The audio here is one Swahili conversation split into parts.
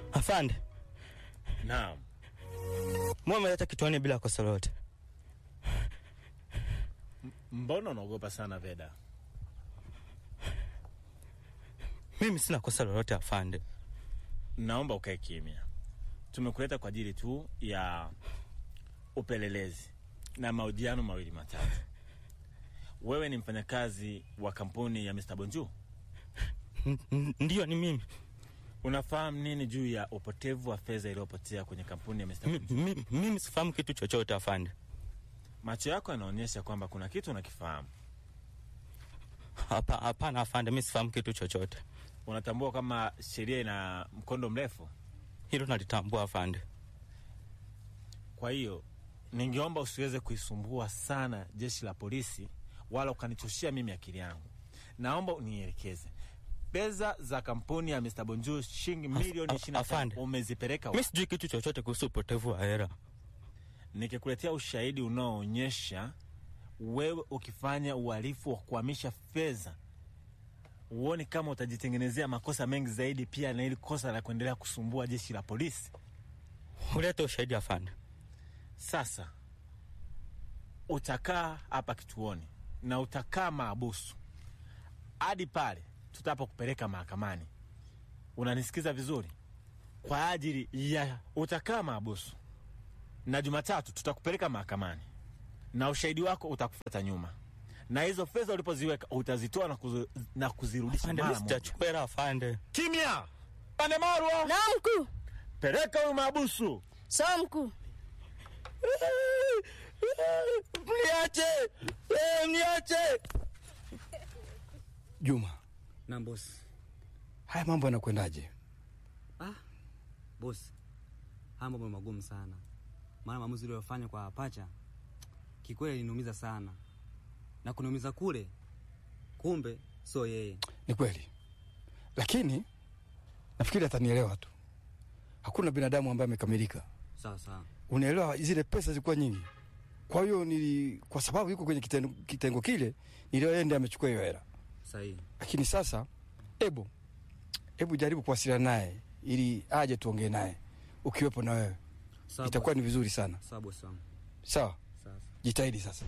Afande, Naam. mbona umeleta kituani bila kosa lolote? Mbona unaogopa sana Veda? Mimi sina kosa lolote afande. Naomba ukae kimya. Tumekuleta kwa ajili tu ya upelelezi na mahojiano mawili matatu. Wewe ni mfanyakazi wa kampuni ya Mr. Bonju. N- n- Ndiyo, ni mimi. Unafahamu nini juu ya upotevu wa fedha iliyopotea kwenye kampuni ya Mr. Mi- Bonju? mi- Mimi sifahamu kitu chochote afande. Macho yako yanaonyesha kwamba kuna kitu unakifahamu. Hapa- Hapana afande, mi sifahamu kitu chochote. Unatambua kama sheria ina mkondo mrefu. Hilo nalitambua afande. Kwa hiyo ningeomba usiweze kuisumbua sana jeshi la polisi wala ukanichoshia mimi akili yangu. Naomba unielekeze pesa za kampuni ya Mr. Bonjour shilingi milioni af- ishirini na afande. tano umezipeleka Mi wapi? sijui kitu chochote kuhusu upotevu wa hela. Nikikuletea ushahidi unaoonyesha wewe ukifanya uhalifu wa kuhamisha fedha, uone kama utajitengenezea makosa mengi zaidi, pia na ili kosa la kuendelea kusumbua jeshi la polisi. Ulete ushahidi afande. Sasa utakaa hapa kituoni na utakaa maabusu hadi pale tutapokupeleka mahakamani. Unanisikiza vizuri? Kwa ajili ya utakaa maabusu, na Jumatatu tutakupeleka mahakamani na ushahidi wako utakufuata nyuma, na hizo fedha ulipoziweka utazitoa na, kuzi, na kuzirudisha Afande, mi mara moja. sijachukua hela afande. Kimya! Pande Marwa, Naam mkuu. peleka huyu maabusu. Sawa mkuu. Mniache! Eh, Mniache! Juma, Na bosi. haya mambo yanakwendaje? Ah, bosi. Haya mambo ni magumu sana. Maana maamuzi uliyofanya kwa pacha kikweli iliniumiza sana. Na kuniumiza kule kumbe sio yeye. Ni kweli, lakini nafikiri atanielewa tu. Hakuna binadamu ambaye amekamilika. Sawa sawa. Unaelewa, zile pesa zilikuwa nyingi, kwa hiyo nili, kwa sababu yuko kwenye kitengo, kitengo kile, nilio yeye ndiye amechukua hiyo hela. Sahihi. Lakini sasa, hebu hebu jaribu kuwasiliana naye ili aje tuongee naye, ukiwepo na wewe Sawa. itakuwa ni bosi. vizuri sana. Sawa bosi wangu. Sawa, Sawa. sawa. jitahidi sasa.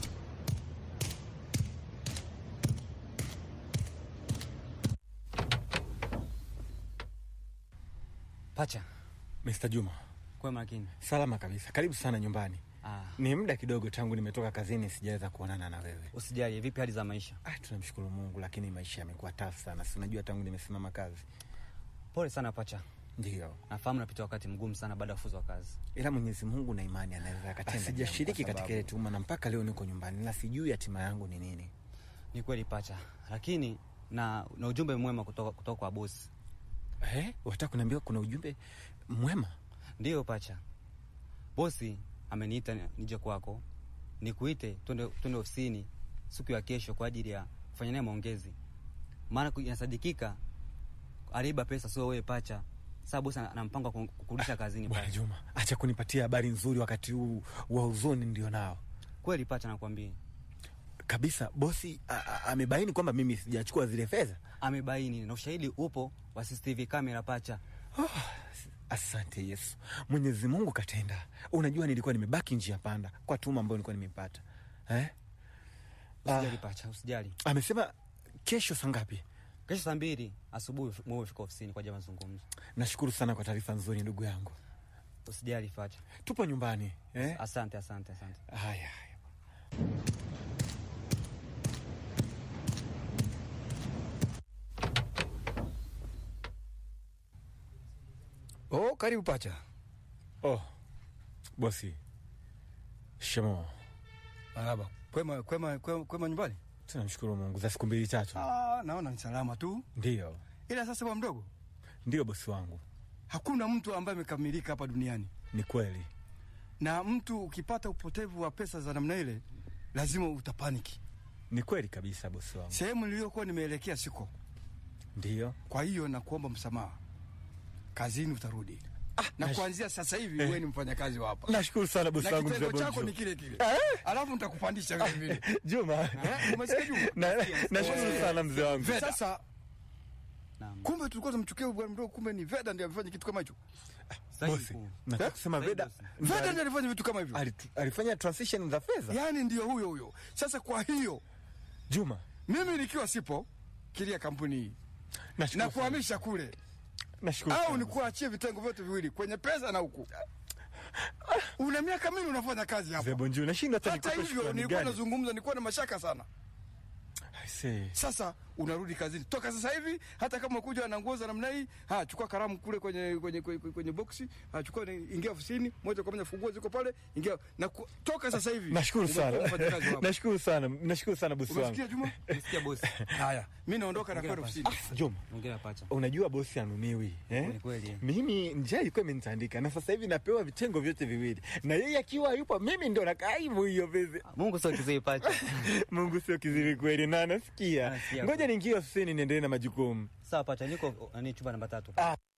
Pacha, Mr. Juma, kwa makini. salama kabisa, karibu sana nyumbani. Ah, Ni muda kidogo tangu nimetoka kazini, sijaweza kuonana na wewe. usijali. Vipi hali za maisha? Ah, tunamshukuru Mungu, lakini maisha yamekuwa tafu sana, si unajua tangu nimesimama kazi. Pole sana pacha. Ndio, Nafahamu napita wakati mgumu sana baada ya kufuzwa kazi. ila Mwenyezi Mungu na imani anaweza akatenda. Sijashiriki jambo, kwa katika ile tuma na mpaka leo niko nyumbani na sijui hatima yangu ni nini. Ni kweli pacha, lakini na, na ujumbe mwema kutoka, kutoka kwa bosi. Eh, wataka kuniambia kuna ujumbe mwema? Ndiyo pacha, bosi ameniita ni- nije kwako nikuite twende twende ofisini siku ya kesho kwa ajili ya kufanya naye maongezi, maana ku- inasadikika aliiba pesa, sio wewe pacha. Sasa bosi ana ana mpango wa ku- kukurudisha kazini Bwana pacha. Juma, acha kunipatia habari nzuri wakati huu wa huzuni ndio nao Kweli pacha, nakwambia kabisa. Bosi a- a- amebaini kwamba mimi sijachukua zile fedha. amebaini na ushahidi upo wa CCTV kamera pacha. Asante Yesu, Mwenyezi Mungu katenda. Unajua nilikuwa nimebaki njia panda kwa tuma ambayo nilikuwa nimepata eh? Usijali pacha, usijali. Amesema kesho saa ngapi? Kesho saa mbili asubuhi mwe fika ofisini kwa ajili ya mazungumzo. Nashukuru sana kwa taarifa nzuri ndugu yangu. Usijali pacha. Tupo nyumbani eh? Asante, asante, asante. Haya haya. Oh, karibu pacha. Oh, bosi, shemo. Marhaba. Kwema, kwema, kwema, kwema nyumbani? Tunamshukuru Mungu za siku mbili tatu. Ah, naona ni salama tu, Ndiyo, ila sasa bwa mdogo, ndiyo bosi wangu, hakuna mtu ambaye amekamilika hapa duniani, ni kweli. na mtu ukipata upotevu wa pesa za namna ile lazima utapaniki. Ni kweli kabisa bosi wangu. Sehemu niliyokuwa nimeelekea siko, Ndiyo. kwa hiyo nakuomba msamaha, kazini utarudi. na nash- kuanzia sasa hivi Eh. wewe ni mfanyakazi wa hapa Nashukuru sana bosi na wangu mzee kitengo chako Bonjo. ni kile kile, alafu nitakupandisha vile vile. Juma. Eh, umesikia Juma? Na- Nashukuru Eh, sana mzee wangu. Sasa Naam. Kumbe tulikuwa tunamchukia huyu bwana mdogo, kumbe ni Veda ndiye amefanya kitu kama hicho. Sahihi Bosi, mkuu. nataka Eh? kusema Sahihi Veda bosi. ndo Veda ali- ndiye alifanya vitu kama hivyo, ali- alifanya transition za fedha. yaani ndio huyo huyo. Sasa kwa hiyo Juma, mimi nikiwa sipo kilia kampuni hii nashukuru na sana. kuhamisha kule Nashukuru au sana. nikuachie vitengo vyote viwili kwenye pesa na huku. Una miaka mingi unafanya kazi hapa. Zebo Njuu, nashindwa hata Hata nikupe hivyo shukrani nilikuwa gani. nazungumza, nilikuwa na mashaka sana. I say. Sasa unarudi kazini toka sasa hivi, hata kama kuja na nguo za namna hii, ha chukua kalamu kule kwenye kwenye kwenye, kwenye boksi, ha chukua ni- ingia ofisini moja kwa moja, funguo ziko pale, ingia na ku, toka sasa hivi. Nashukuru Umekuwa sana. mfanyakazi wako. Nashukuru sana. Nashukuru sana bosi wangu. Umesikia Juma? Umesikia bosi? Haya, mimi naondoka na kwenda ofisini. Juma, Hongera pacha. unajua bosi anumiwi eh? Ni kweli. Mimi njaa ilikuwa imenitandika na sasa hivi napewa vitengo vyote viwili, na yeye akiwa yupo, mimi ndo nakaa hivyo hiyo pesa. Mungu sio kizee pacha. Mungu sio kiziwi kweli, na nasikia. Nasikia. Ngoja niingie ofisini niendelee na majukumu. Sawa pacha, niko nani chumba namba tatu. Ah,